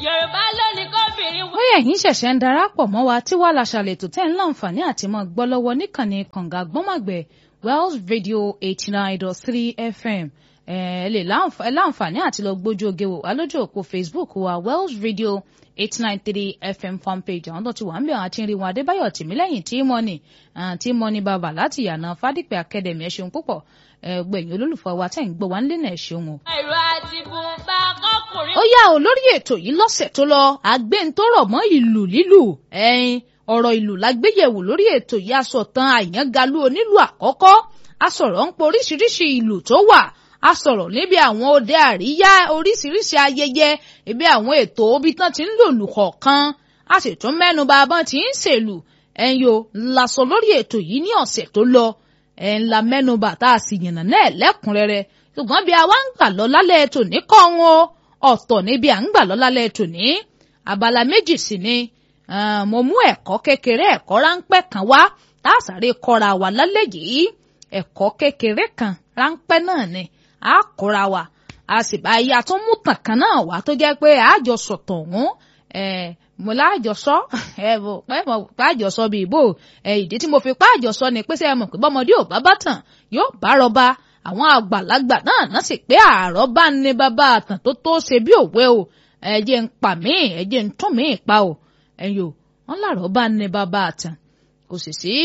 Yorùbá lónìí kóbìnrin wọ. bóyá ẹ̀yin ṣẹ̀ṣẹ̀ ń darapọ̀ mọ́ wa tí wàá la ṣàlètò tẹ́ ń láǹfààní àti mọ́ gbọ́ lọ́wọ́ níkànnì kànga gbọ́mọ̀gbẹ́ Wells Radio eighty nine dot three FM ẹ lè láǹfà- ẹ láǹfààní àti lọ gbójú oge wò wá lójú òpó Facebook wa Wells Radio eight nine three FM fanpage àwọn tó ti wà ń bẹ̀ àwọn àti rí wọn Adébáyọ̀ Tìmílẹ́yìn tí mọ́ni tí mọ́ni bàbá láti yànà Fádìpẹ́ Academy ẹ ṣeun púpọ̀ ẹ gbẹ̀yìn olólùfọ́ wa tẹ̀ ń gbọ́ wá ń lé náà ẹ ṣeun o ẹ̀rọ àti bùnbà kọkùnrin. ó yá o lórí ètò yìí lọ́sẹ̀ tó lọ àgbéǹtọ́rọ̀ mọ́ ìlú lílù ẹ̀yin ọ̀rọ̀ ìlú la gbé yẹ̀wò lórí ètò yìí aṣọ tán àyàngalú onílù àkọ́kọ́ a sọ̀rọ̀ ń pọ̀ oríṣiríṣi ìlú tó wà a sọ̀rọ̀ níbi àwọn òde àríyá oríṣiríṣi ayẹyẹ ibi àwọn ètò ibi tán ti ń lòlù kọ̀ọ̀kan a sì tún mẹ́nu bà bọ́n ti ń ṣèlù ẹ̀yin o la sọ lórí ètò yìí ní ọ̀sẹ̀ tó lọ ẹ̀ ń la mẹ́nu bà tá a sì yànnà náà lẹ́kùnrẹ́rẹ́ ṣùgbọ́n bí a wá ń gbà lọ lálẹ́ tòní kọ́ wọn o ọ̀tọ̀ níbi à ń gbà lọ lálẹ́ tòní abala méjì sì ni ah, mo mú ẹ̀kọ́ kékeré ẹ̀kọ́ ráńpẹ́ kan wá tá a sáré kọ́ra wa lálẹ́ yìí ẹ̀kọ́ kékeré kan ráńpẹ́ náà ni a kọ́ra wa a sì bá ya tó mú tàn kan náà wá tó jẹ́ pé àjọ sọ̀tọ̀ ọ̀hún ẹ̀ mo láàjọsọ ẹ bò pé mo pàjọsọ bíi bò ẹ ìdí tí mo fi pàjọsọ ni pé sẹ́yìn mọ̀ pé bọ́mọdé ò bá bá tàn yóò bá rọba àwọn àgbàlagbà náà náà sì pé àárọ̀ bá ní bàbá àtàn tó tó ṣe bí òwe o ẹ jẹ́ ń pa mí ẹ jẹ́ ń tún mí pa o ẹ̀yọ́ wọn làárọ̀ bá ní bàbá àtàn kò sì sí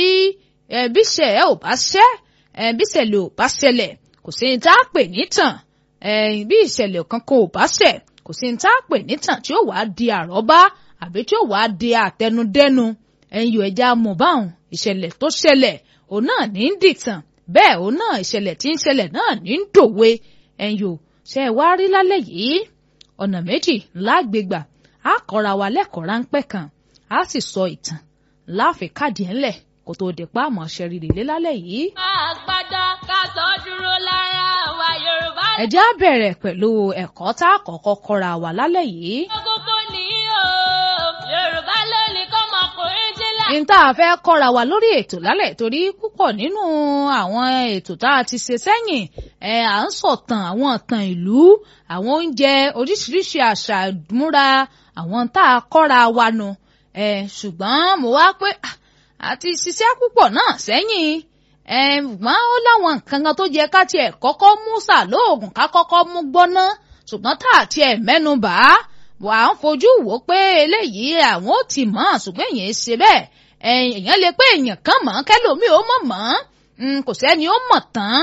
ẹ bí ṣẹ ẹ ò bá ṣẹ ẹ bí ṣẹlẹ̀ ò bá ṣẹlẹ̀ kò sí ní tá a pè ní tàn ẹ bí ìṣẹ̀lẹ̀ kankan ò bá ṣẹ kò sí ní tá a pè ní tàn tí ó wàá di àrọ́bá àbí tí ó wàá di àtẹnudẹ́nu ẹ̀yọ́ ẹja mọ̀ báwọn ìṣẹ̀lẹ̀ tó ṣẹlẹ̀ òun náà ní ń dìtàn bẹ́ẹ̀ òun náà ìṣẹ̀lẹ̀ tí ń ṣẹlẹ̀ náà ní ń dòwe ẹ̀yọ́ ṣe wá rí lálẹ́ yìí ọ̀nà méjì lágbègbà á kọ́ra wa lẹ́kọ̀ọ́ ráńpẹ́ kan á sì sọ ìtàn láàfin káàdì ńlẹ̀ kó tó di pa àmọ́ ṣe rí rèlé lálẹ́ yìí. àgbàdo ká sọ dúró lára wa Yorùbá. ẹ jẹ́ á bẹ̀rẹ̀ pẹ̀lú ẹ̀kọ́ tá a kọ́kọ́ kọ́ra wa lálẹ́ yìí. kókó ní o Yorùbá lónìí kọ́mọkùnrin jílà. n tá a fẹ́ kọ́ra wa lórí ètò lálẹ́ torí púpọ̀ nínú àwọn ètò tá a ti ṣe sẹ́yìn ẹ̀ à ń sọ̀tàn àwọn ìtàn ìlú àwọn oúnjẹ oríṣiríṣi àṣà ìmúra àwọn tá a kọ́ra wa nu ẹ̀ ṣùgbọ́n mo wá pé ah, àti ṣiṣẹ́ púpọ̀ náà sẹ́yìn ẹ̀ ṣùgbọ́n ó láwọn nǹkan kan tó jẹ ká tiẹ̀ kọ́kọ́ mú sàlóògùn ká kọ́kọ́ mú gbọ́ná ṣùgbọ́n tá a tiẹ̀ mẹ́nu bà á wà á ń fojú wò ó pé eléyìí àwọn ò tì mọ́ ṣùgbọ́n èèyàn ṣe bẹ́ẹ̀ èèyàn lè pé èèyàn kan mọ̀ kẹ́lòmíì ó mọ̀ mọ́ kò sẹ́ni ó mọ̀ tán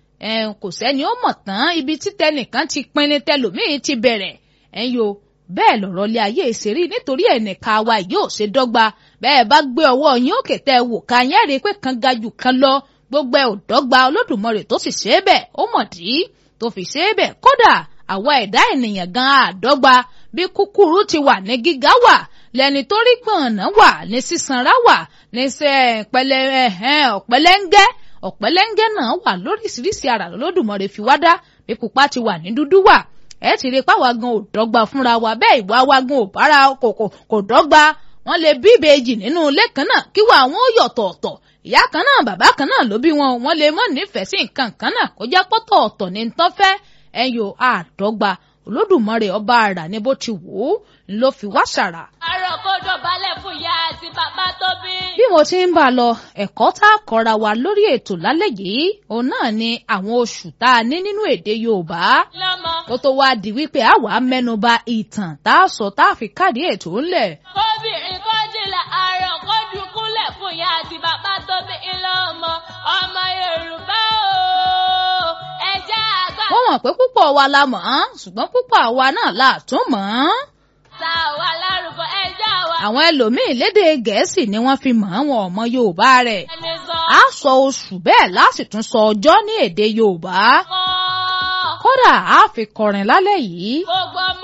kò sẹ́ni ó mọ̀ tán ibi tí tẹnìkan ti pinni tẹlòmíì ti bẹ̀rẹ̀ ẹ̀yin o bẹ́ẹ̀ lọ̀rọ̀ lé ayé ìṣeré nítorí ẹnìka wa yóò ṣe dọ́gba bẹ́ẹ̀ bá gbé ọwọ́ yín òkè tẹ́ ẹ wò ká yẹn rí i pé kan ga jù kan lọ gbogbo ẹ ò dọ́gba Olódùmarè tó sì ṣe é bẹ́ẹ̀ ó mọ̀ dí tó fi ṣe é bẹ́ẹ̀ kódà àwa ẹ̀dá ènìyàn gan àdọ́gba bí kúkúrú ti wà ní gíga wà lẹni tó rí gbọ̀nà wà ní sísanra wà ní pẹlẹ ọ̀pẹlẹ́ngẹ́ ọ̀pẹlẹ́ngẹ́ náà wà lóríṣiríṣi ara lọ́dùmarè fi wá dá bí pupa ti wà ní dúdú wà ẹ ti rí páwa gan ò dọ́gba fúnra wa bẹ́ẹ̀ ìwà wa gan ò bára kò dọ́gba wọ́n lè bí ìbejì nínú ilé kan náà kí wà wọ́n yọ̀tọ̀ọ̀tọ̀ ìyá kan náà bàbá kan náà ló bí wọn wọ́n lè mọ̀ nífẹ̀ẹ́ sí nǹkan kan náà kó jẹ́ pọ́tọ̀ ọ̀tọ̀ ní tán fẹ́ ẹ̀yọ àdọ́gba olódùmarè ọba àrà ní bó ti wò ó ló fi wá ṣàrà. àrò kó dọ̀bálẹ̀ fún ìyá àti bàbá tó bí. bí mo ti ń bá a lọ ẹ̀kọ́ tá a kọ́ra wa lórí ètò lálẹ́ yìí òun náà ni àwọn oṣù tá a ní nínú èdè yorùbá lọ́mọ kó tó wá di wípé a wàá mẹ́nuba ìtàn tá a sọ tá a fi káàdì ètò ńlẹ̀. kóbìnrin kó jìnlẹ̀ àrò kó dùnkúnlẹ̀ fún ìyá àti bàbá tó bí lọ́mọ ọmọ yorùbá o ẹja àgbà. wọ́n mọ̀ pé púpọ̀ wa la mọ̀ ọ́n ṣùgbọ́n púpọ̀ àwa náà la tún mọ̀ ọ́n. ta wà lárúkọ ẹja wa. àwọn ẹlòmíín lédè gẹ̀ẹ́sì ni wọ́n fi mọ̀ ọ́n wọn ọmọ yorùbá rẹ̀. ẹni sọ a sọ oṣù bẹ́ẹ̀ láti tún sọ ọjọ́ ní èdè yorùbá. kọ́ kódà a fi kọrin lálẹ́ yìí. gbogbo